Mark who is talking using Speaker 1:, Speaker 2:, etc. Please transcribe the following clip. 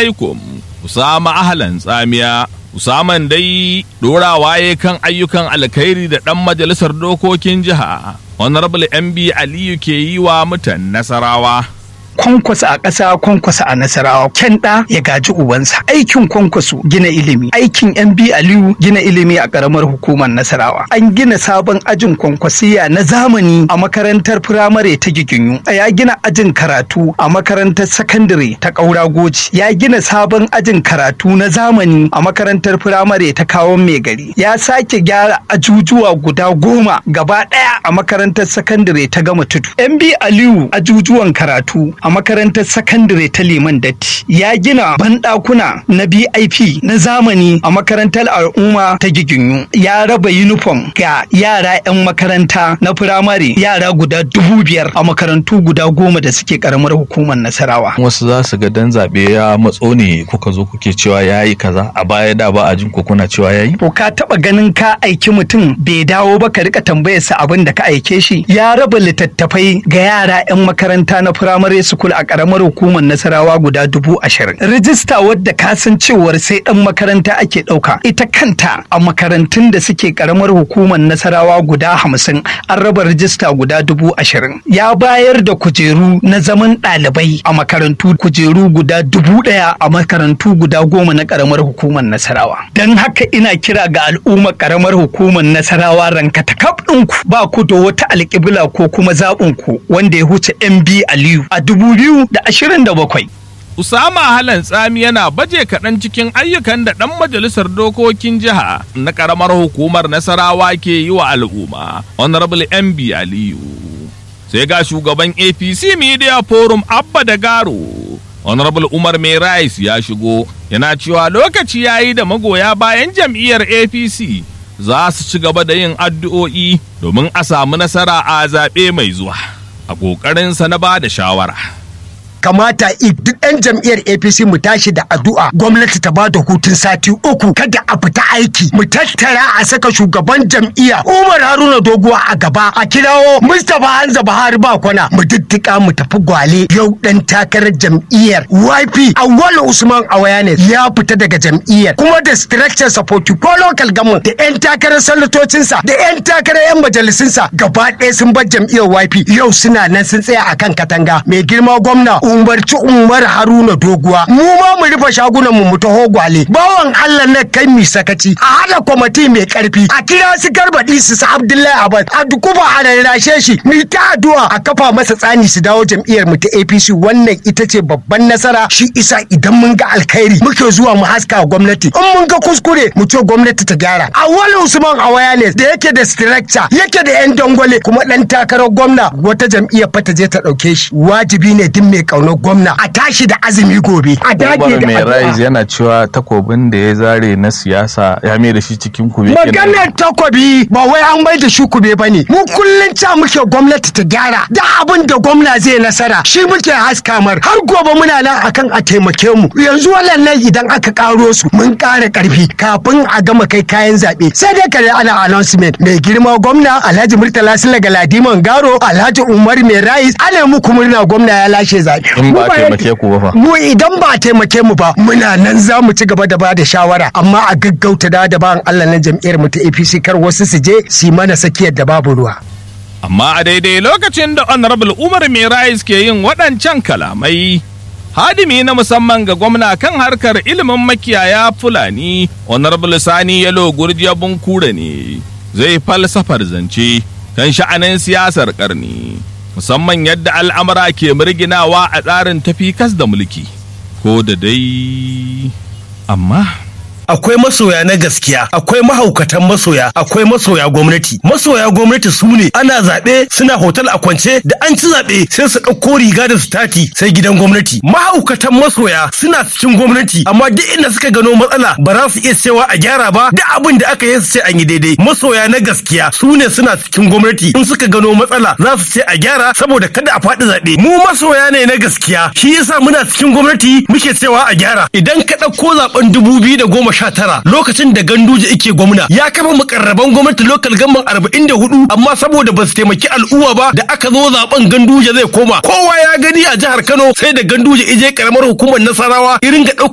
Speaker 1: alaikum Usama Ahlan Tsamiya Usaman dai ɗorawa ya kan ayyukan alkhairi da ɗan majalisar dokokin jiha Honorable MB Aliyu ke yi wa mutan Nasarawa.
Speaker 2: kwankwasa a ƙasa kwankwasa a nasarawa kyan ɗa ya gaji ubansa aikin kwankwaso gina ilimi aikin yan bi aliyu gina ilimi a ƙaramar hukumar nasarawa an gina sabon ajin kwankwasiya na zamani a makarantar firamare ta giginyu ya gina ajin karatu a makarantar sakandare ta ƙaura goji ya gina sabon ajin karatu na zamani a makarantar firamare ta kawon mai gari ya sake gyara ajujuwa guda goma gaba ɗaya a makarantar sakandare ta gama tudu yan bi aliyu ajujuwan karatu a makarantar sakandare ta liman datti ya gina banɗakuna na bip na zamani a makarantar al'umma ta giginyu ya raba yunifom ga yara 'yan makaranta na firamare yara guda dubu biyar a makarantu guda goma da suke karamar hukumar nasarawa
Speaker 3: wasu za su ga dan zaɓe ya matso ne kuka zo kuke cewa ya yi kaza a baya da ba a jin ko kuna cewa ya yi
Speaker 2: to ka taɓa ganin ka aiki mutum bai dawo ba ka rika tambayarsa abin da ka aike shi ya raba littattafai ga yara 'yan makaranta na firamare sukul a karamar hukumar nasarawa guda dubu ashirin rijista wadda ka san cewar sai dan makaranta ake ɗauka ita kanta a makarantun da suke karamar hukumar nasarawa guda hamsin an raba rijista guda dubu ashirin ya bayar da kujeru na zaman ɗalibai a makarantu kujeru guda dubu ɗaya a makarantu guda goma na karamar hukumar nasarawa don haka ina kira ga al'ummar karamar hukumar nasarawa ranka ta ɗinku ba ku da wata alƙibla ko kuma zaɓinku wanda ya huce mb aliyu a dubu biyu da ashirin da bakwai.
Speaker 1: Usama Halan Tsami yana baje kaɗan cikin ayyukan da ɗan majalisar dokokin jiha na ƙaramar hukumar Nasarawa ke yi wa al'umma, Honorable MB Aliyu. Sai ga shugaban APC Media Forum Abba da Garo, Honorable Umar Mai Rice ya shigo, yana cewa lokaci ya yi da magoya bayan jam'iyyar APC za su ci gaba da yin addu'o'i domin a samu nasara a zaɓe mai zuwa. A ƙoƙarinsa na ba da shawara.
Speaker 4: kamata duk 'yan jam'iyyar apc mu tashi da addu'a gwamnati ta ba da hutun sati uku kada a fita aiki mu tattara a saka shugaban jam'iyya umar haruna doguwa a gaba a kirawo mustapha hanza buhari ba kwana mu diddika mu tafi gwale yau dan takarar jam'iyyar yp awwal usman awayanes ya fita daga jam'iyyar kuma da structure support ko local government da 'yan takarar sanatocinsa da 'yan takarar 'yan majalisunsa gaba ɗaya sun bar jam'iyyar yp yau suna nan sun tsaya akan katanga mai girma gwamna umarci umar haruna doguwa mu ma mu rufe shagunan mu mu taho gwale bawan allah na kai mi sakaci a hada kwamiti mai karfi a kira su garbaɗi su sa abdullahi abbas a dukuba a rarrashe shi mu ta addu'a a kafa masa tsani su dawo jam'iyyar mu ta apc wannan ita ce babban nasara shi isa idan mun ga alkhairi muke zuwa mu haska gwamnati in mun ga kuskure mu ce gwamnati ta gyara awali usman awareness da yake da structure yake da yan dangwale kuma dan takarar gwamna wata jam'iyyar fata je ta dauke shi wajibi ne duk mai kaunar gwamna a tashi da azumi gobe a dage
Speaker 3: Umar
Speaker 4: da
Speaker 3: mai rise
Speaker 4: addu'a
Speaker 3: yana cewa takobin da ya zare na siyasa ya mai da shi cikin kube kenan.
Speaker 4: maganar takobi ba wai an bai da shi kube bane mu kullun ca muke gwamnati ta gyara da abin da gwamna zai nasara shi muke haska mar har gobe muna nan akan a taimake mu yanzu wannan idan aka karo su mun kara karfi kafin a gama kai kayan zabe sai dai kare ana announcement mai girma gwamna Alhaji Murtala Sula Galadiman Garo Alhaji Umar Mai Rais ana muku murna gwamna ya lashe zabe
Speaker 3: In
Speaker 4: Mu
Speaker 3: ba
Speaker 4: ba
Speaker 3: taimake ku ba fa.
Speaker 4: mu idan ba a taimake mu ba muna nan za mu ci gaba da ba da shawara amma a gaggauta da da bayan Allah na jam'iyyar mu ta APC kar wasu su je su yi mana sakiyar da babu ruwa
Speaker 1: Amma a daidai lokacin da Honorable Umar Mirais ke yin waɗancan kalamai, hadimi na musamman ga gwamna kan harkar ilimin makiyaya Fulani, Honorable Sani Yalo Gurjiya Bunkure ne, zai falsafar zance kan sha'anin siyasar ƙarni, musamman yadda al'amura ke murginawa a tsarin tafi kas da mulki. Ko da dai, amma.
Speaker 5: akwai masoya na gaskiya akwai mahaukatan masoya akwai masoya gwamnati masoya gwamnati su ne ana zaɓe suna hotel a kwance da an ci zaɓe sai su ɗauko riga da su tati sai gidan gwamnati mahaukatan masoya suna cikin gwamnati amma duk inda suka gano matsala ba za su iya cewa a gyara ba duk abin da aka yi su ce an yi daidai masoya na gaskiya su ne suna cikin gwamnati in suka gano matsala za su ce a gyara saboda kada a faɗi zaɓe mu masoya ne na gaskiya shi yasa muna cikin gwamnati muke cewa a gyara idan ka ɗauko zaɓen dubu biyu da goma sha tara lokacin da ganduje ike gwamna ya kafa mukarraban gwamnati lokal gamban arba'in da hudu amma saboda ba su taimaki al'umma ba da aka zo zaben ganduje zai koma kowa ya gani a jihar kano sai da ganduje ije karamar hukumar nasarawa irin ga ɗaukar